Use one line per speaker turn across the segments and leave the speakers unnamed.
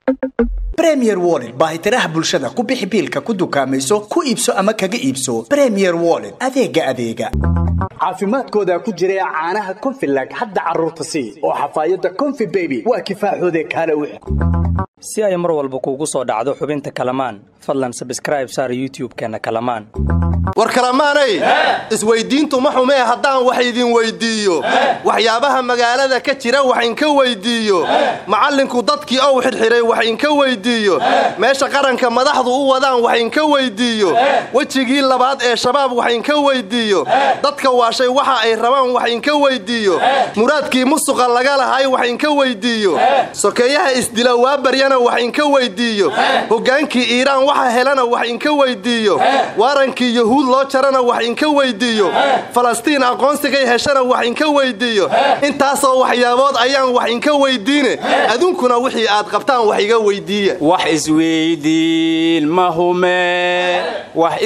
bremier wollet baahitiraha bulshada ku bixi biilka ku dukaamayso ku iibso ama kaga iibso bremier wollet adeega adeega caafimaadkooda ku jira caanaha confilag hadda carruurta sii oo xafaayadda confi beby waa kifaaxoode kaale wix
si ay mar walba kuugu soo dhacdo xubinta kalamaan fadlan sabskraib saar youtub-keenna kalamaan
war kalamaanay isweyddiintu ma xumee haddaan wax idin weyddiiyo waxyaabaha magaalada ka jira wax inka weyddiiyo macallinku dadkii ow xidhxidhay wax inka weyddiiyo meesha qaranka madaxdu u wadaan wax inka weyddiiyo wejigii labaad ee shabaab wax inka weyddiiyo dadka waashay waxa ay rabaan wax inka weyddiiyo muraadkii musuqa laga lahay wax inka weyddiiyo sokeeyaha isdila waa baryana wax inka weyddiiyo hoggaankii iiraan waxa helana wax inka weyddiiyo waarankii yuhuud loo jarana wax inka weyddiiyo falastiin aqoonsigay heshana wax inka weyddiiyo intaasoo waxyaabood ayaan wax inka weyddiine adunkuna wixii aad qabtaan wax iga weyddiiya
wax isweydiin ma hume wax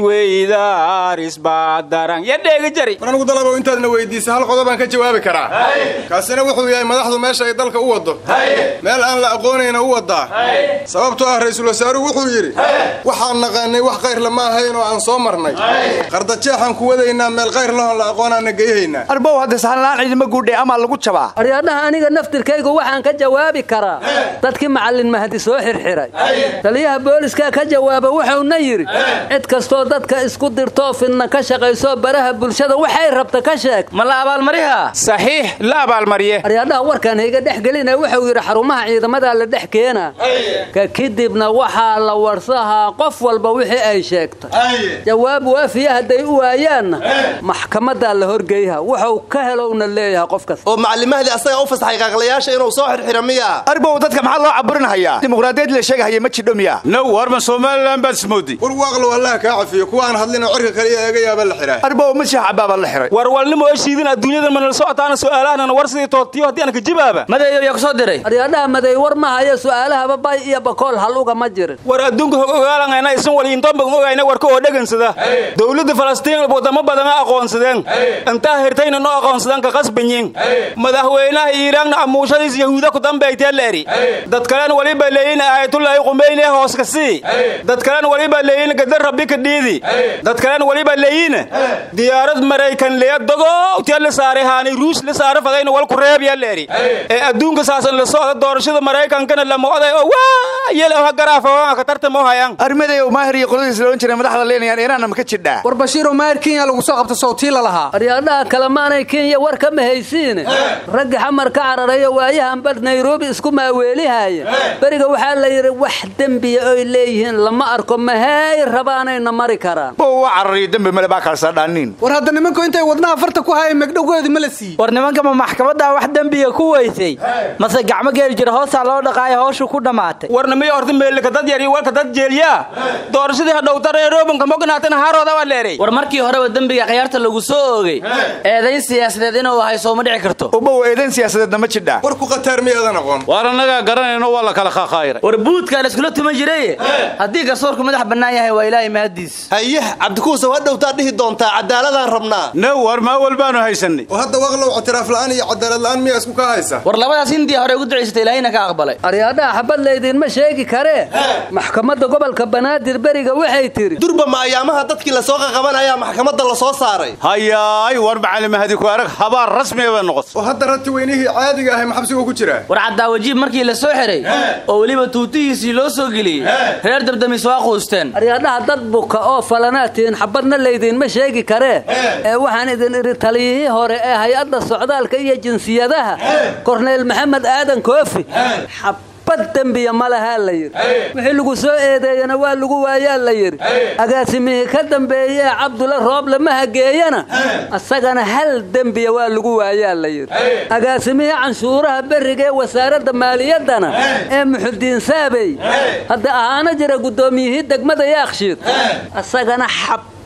isweydaarisbaadaran yadheega jari
war anugu dalabo intaadna weydiisa hal qodobaan ka jawaabi karaa kaasina wuxuu yahay madaxdu meesha ay dalka u waddo meel aan la aqoonayna u waddaa sababtoo ah ra'yisul wasaaruhu wuxuu yidhi waxaan naqaanay wax kayrla ma ahayn oo aan soo marnay qardajeexaan ku wadaynaa meel kayr lahon la aqoonaana geyhaynaa
arbow hadda sahanlaan ciidama guudhe amaa lagu jabaa
aryadhaha aniga naftirkaygu waxaan ka jawaabi karaa dadkii macallin mahdi soo xirxiray taliyaha booliska ka jawaaba wuxuuna yidhi cid kastoo dadka isku dirtoo fidna ka shaqaysoo baraha bulshada waxay rabta ka sheeg
ma la abaalmariha saxiix la abaalmariye
aryadhaha warkaan hayga dhex gelina wuxuu yidhi xarumaha ciidamadaa la dhex keena ka kadibna waxaa la warsahaa qof walba wixii ay sheegtay jawaab waafiya hadday u waayaanna maxkamadaa la horgeyha wuxuu ka helowna leeyahay qof kasta
oo macallimahdi asaga u fasaxay qaaqlayaasha inuu soo xirxira miya
arbow dadka maxaa loo caburinhayaa dimuqraadiyad la sheegahaya ma jidho miya
now warma somalilan baad ismoodi
war waaqlow allaha kaa cafiyo kuwaan hadlin oo cirka kaliya eega yaaba la xihaa
arbow ma sheex cabaaba la xiray
war walnimo eshiidin adduunyadan manala socotaana su'aalahanan war sidii tootiyo haddii aan ka jibaaba
madeeyo yaa ku soo diray
aryadhaha maday war ma hayo su'aalahaba bay iyo bakool hal uga ma jirin
war adduunka hog ogaalangayna isan waliintoonbagan ogayna warka oo dhegansada dowladda falastiin wadamo badana aqoonsadeen intaa hirtayna noo aqoonsadeen ka qasbanyin madaxweynaha iiraanna amuushadiis yahuuda ku dambaytee la eri dad kalena waliba leeyin aayatullaahi qumayne hoos ka sii dad kalena waliba leeyin gadar rabbi ka dhiidi dad kalena waliba leeyin diyaarad maraykan leya dogowtee la saaray haani ruus la saara fadayna walku reebyaa la eri ee adduunka saasan la socda doorashada maraykankana lama oday oo waa yel ha garaafa ka tartamo hayaan
armaday maahir iyo qoladiis la ohan jiray madaxda leenayaan iiraanna ma ka jidhaa
war bashiiroo maahir kenya lagu soo qabta sawtii la lahaa
aryadhaha kalemaanay kenya war ka mahaysiine raggi xamar ka cararayo waayahanba nairobi isku maaweelihaya beriga waxaa la yidhi wax dembiya oy leeyihiin lama arko mahay rabaanayna mari karaan
bow waa carariyo dembi male baa kaalsaa dhaaniin
war hadda nimanku intay wadnaha farta ku hayeen megdhowgoodii ma la siiyey
war nimankama maxkamaddaa wax dembiga ku weysay mase gacmo geeli jira hoosaa loo dhaqaayo hawshu ku dhammaatay
warnimiyo horta meelika dad yar iyo walka dad jeeliyaa doorashadii hadhowta reeroobanka mognaatana haarooda waa leeray
war markii horeba dembiga khiyaarta lagu soo oogay eedayn siyaasadeed inuu ahay sooma dhici karto
ubow eedayn siyaasadeedna ma jidhaa
war ku khataar miyaadan aqoon
waar annagaa garanayno waa la kala khaqaayray
war buudkaa la iskula tuman jiray haddii garsoorku madax bannaan yahay waa ilaahay mahaddiis
hayah cabdikuusow hadhowtaa dhihi doontaa cadaaladaan rabnaa
now war maa walbaanu haysanay
oo hadda waaqlow ictiraaf la'aan iyo cadaalad la'aan miyaa isku kaa haysa
war labadaas hindiya hore ugu ducaysatay ilaahayna ka aqbalay
aryadhaha xabad laydinma sheegi karee maxkamadda gobolka banaadir beriga waxay tidhi
durba ma ayaamaha dadkii lasoo qaqabanayaa maxkamadda la soo saaray
hayaay war macalimahadi ku arag habaar rasmiga bay noqotay
oo hadda rati weynihii caadiga ahay maxabsigu ku jiraa
war cadaawajiib markii la soo xiray oo weliba tuutihiisii loo soo geliyey reer dabdamis waa quusteen
aryadhaha dad buka oo falanaatiin xabadna laydinma sheegi karee ee waxaan idin idhi taliyihii hore ee hay-adda socdaalka iyo jinsiyadaha korneyl maxamed aadan koofi xabad dembiya ma lahaa la yidhi wixii lagu soo eedeeyana waa lagu waayaa la yidhi agaasimihii ka dambeeye ee cabdula rooble ma hageeyana asagana hal dembiya waa lagu waayaa la yidhi agaasimihii canshuuraha berriga ee wasaaradda maaliyaddana ee muxudiin saabey hadda ahaana jira guddoomiyihii degmada yaakshiid asagana xab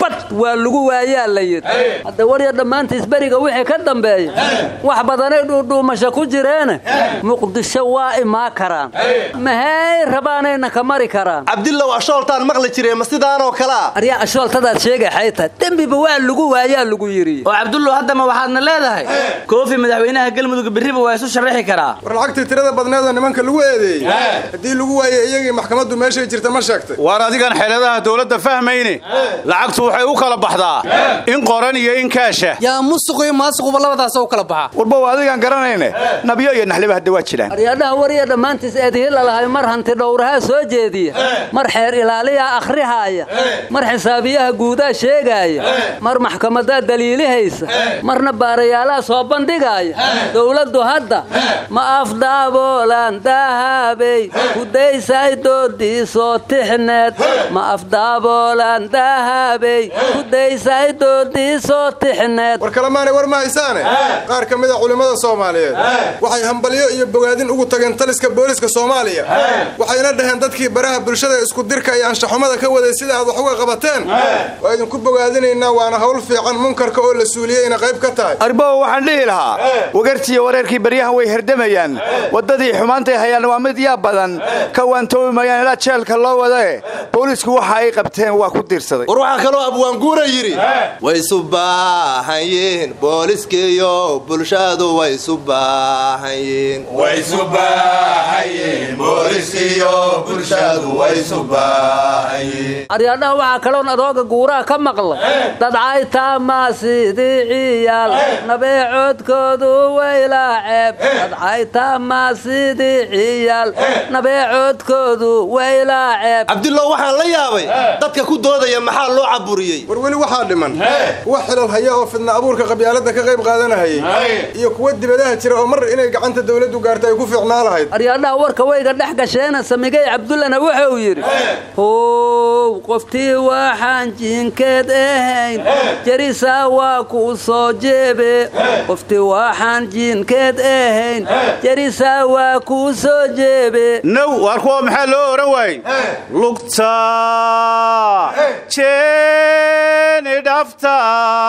xabad waa lagu waayaa la yidhi hadda warya dhammaantiis beriga wixii ka dambeeya wax badanay dhuudhuumasho ku jireene muqdisho waa imaa karaan mahay rabaanayna ka mari karaan
cabdillow ashooltaan maqli jiree ma sidaanoo kalea
aryaa ashooltadaad sheegay xayta dembiba waa lagu waayaa lagu yidhi
oo cabdullow haddama waxaadna leedahay koofi madaxweynaha galmudug berriba waa isu sharaxi karaa
war lacagtii tirada badneedoo nimanka lagu eedeeyey haddii lagu waayey iyagii maxkamaddu meeshay jirta ma sheegtay
waar adigan xeeladaha dowladda fahmayne lacagtu waxay u kala baxdaa in qoran iyo in kaasha
yaa musuq iyo maasuquba labadaas u kala baxa
warbow adigaan garanayne nabyo iyo naxliba hadda waa jiraan
aryaadhaha warya dhammaantiis eedihii lalahay mar hanti dhowrahaa soo jeediya mar xeer ilaaliyaa akhrihaaya mar xisaabiyaha guudaa sheegaaya mar maxkamadaa daliilihaysa marna baarayaalaha soo bandhigaaya dowladdu hadda ma afdaaboolan dahabey kudaysay doodiisoo tixneed ma afdaaboolan dahabey kudaysay doodiisoo tixneed
war kalemaanay war ma haysaane qaar ka mida culimmada soomaaliyeed waxay hambalyo iyo bogaadin ugu tageen taliska booliska soomaaliya waxayna dhaheen dadkii baraha bulshada isku dirka iyo anshaxumada ka waday sida aad wax uga qabateen waa idinku bogaadinaynaa waana hawl fiican munkarka oo la suuliyeyna qayb ka tahay
arbow waxaan dhihi lahaa wagartiiyo wareerkii baryahan way herdamayaan waddadii xumaantay hayaan waa mid yaa badan ka waantoobi mayaan ilaa jeelka loo wadae boolisku waxa ay qabteen waa ku diirsaday
war waxaa kaloo abwaanguura yidhi way isu baahan yihiin booliskiiyo bulshadu way isu baahan yihiin
aryaadhaha waxaa kaloon adooga guuraha ka maqlay dadcaytaamaa sidii ciyaal nabeecoodkoodu waylaa ceeb dadcaytaamaa sidii ciyaal nabeecoodkoodu waylaa ceeb
cabdillow waxaan la yaabay dadka ku doodaya maxaa loo caburiyey
war weli waxaa dhiman kuwa xilal haya oo fidna abuurka qabyaaladda ka qayb qaadanahayay iyo kuwa dibadaha jira oo mar inay gacanta dawladdu gaarta ay ku fiicnaa lahayd
aryaadhaha warka wayga dhex gasheena samigay cabdullana wuxuu yidhi how qoftii waxaan jiinkeed ahayn jarisaa waa kuu soo jeebe qoftii waxaan jiinkeed ahayn jarisaa waa kuu soo jeebe
now waar kuwa maxaa loo ohan waayey lugta jeeni dhafta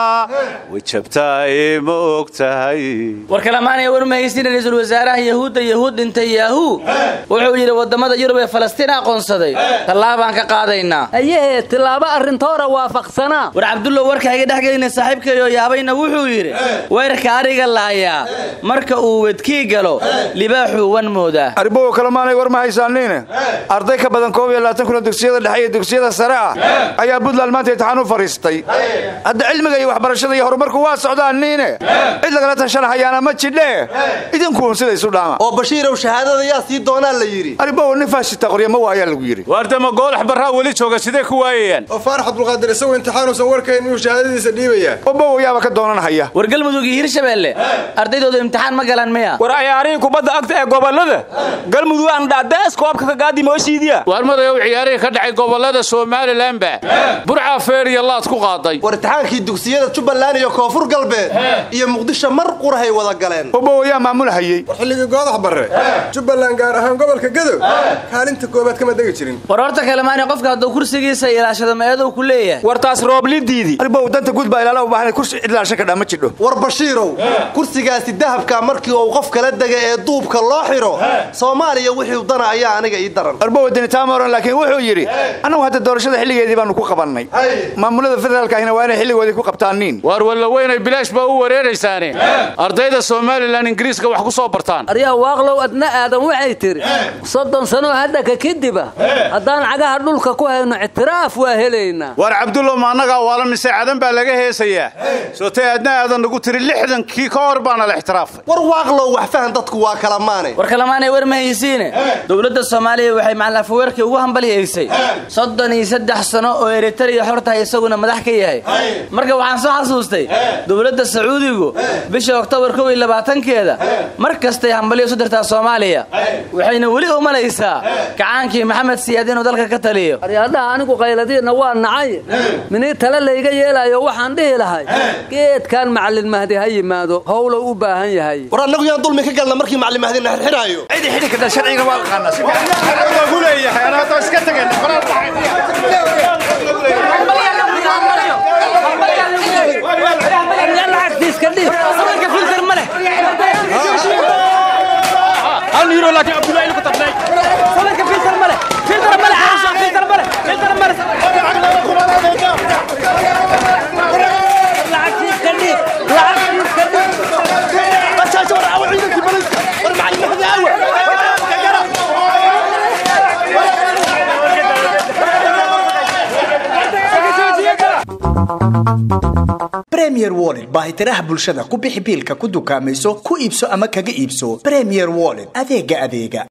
way jabtaay ma og tahay
war kalamaanay war mahaysin ra-iisul wasaaraha yahuudda yahuud dhintay yaahu wuxuu yidhi waddamada yurub ee falastiin aqoonsaday tallaabaan ka qaadaynaa
ayahee tilaabo arrintoora waafaqsanaa
war cabdullow warka iga dhex gelina saaxiibkayo yaabayna wuxuu yidhi weerarka ariga laayaa marka uu wedkii galo libaaxuu wan moodaa
arbow kalemaanay war ma haysaaniine arday ka badan koob iyo labaatan kuna dugsiyada dhexe iyo dugsiyada sare ah ayaa buntland maanta imtixaan u fadhiistay hadda cilmiga iyo waxbarashada iyo horumarku waa socdaan niine cid lagala tashanahayaana ma jidhe idinkuun sida isu dhaama
oo bashiirow shahaadada yaa sii doonaa la yidhi
arbow nin faashita qorya ma waayaa lagu yidhi
waardama goolax barraa weli jooga sidee ku waayayaan
oo faarax abdulqaadir isagoo imtixaanuusan warkayn inuu shahaadadiisa dhiibayaa
obow yaaba ka doonanhaya
war galmudug iyo hirshabeelle ardaydooda imtixaan ma galaan miya
war ciyaarihii kubadda agta ee gobollada galmudug aan dhacdaas koobka ka gaadi mooshiidiya waar madayow ciyaarihii ka dhacay gobollada somalilanba burcaa feer iyo laad ku qaaday
war imtixaankii dugsiyada jubbaland iyo koonfur galbeed iyo muqdisho mar qurahay wada galeen
obow yaa maamulahayey
war xilligii goodax barre jubbaland gaar ahaan gobolka gadow kaalinta koobaad kama degi jirin
war horta kalemaani qofka hadduu kursigiisa ilaashado meedow ku leeyahay
war taas rooblidiidii
arbow danta guud baa ilaala u baahan kursi cidlaashan kadhaa ma jidho
war bashiirow kursigaasi dahabka markii uu qof kala dega ee duubka loo xidho soomaaliya wixii dana ayaa aniga ii daran
arbow dinitaamoran laakiin wuxuu yidhi annagu hadda doorashada xilligeedii baanu ku qabannay maamulada federaalka ahina waa inay xilligoodii ku qabtaaniin
waar walla weynay bilaash baa u wareeraysaane ardayda somalilan ingiriiska wax ku soo bartaan
aryaa waaqlow adna aadan waxay tidhi soddon sanoo hadda ka kadiba haddaan cagaha dhulka ku hayno ictiraaf waa helaynaa
waar cabdullow ma annagaa waala mise cadan baa laga heesayaa sootay adna aadan nagu tiri lixdankii ka hor baana la ixtiraafay
war waaqlow wax fahan dadku waa kala maane
war kalamaanay war ma haysiine dowladda soomaaliya waxay macalafaweerkii ugu hambalyaysay soddon iyo saddex sano oo eritariya xortahay isaguna madax ka yahay marka waxaan soo xasuustay dowladda sacuudigu bisha oktoobar kow iyo labaatankeeda mar kastay hambalyo isu dirtaa soomaaliya waxayna weli u malaysaa kacaankii maxamed siyaad inuu dalka ka taliyo
aryaadhaha anigu qayladiinna waa nacay minii tale layga yeelaayo waxaan dhihi lahay geedkan macallin mahdi ha yimaado howlow u baahan yahay
war annagu yaan dulmi ka galna markii macallin mahdina xirxiraayo
cidi xidhi kadha sharciga waa aqaanaa
ku leeyahay anaa iska tageen hiro laakiin abdullahi ku tablay
sabarka filter male filter male ah filter male filter male lacagtiis ka dhiib lacagtiis ka dhiib
bajaaj war awa ciidankii baliska war macallin maxdi awe
premier wallet baahitiraha bulshada ku bixi biilka ku dukaamayso ku iibso ama kaga iibso premier wallet adeega adeega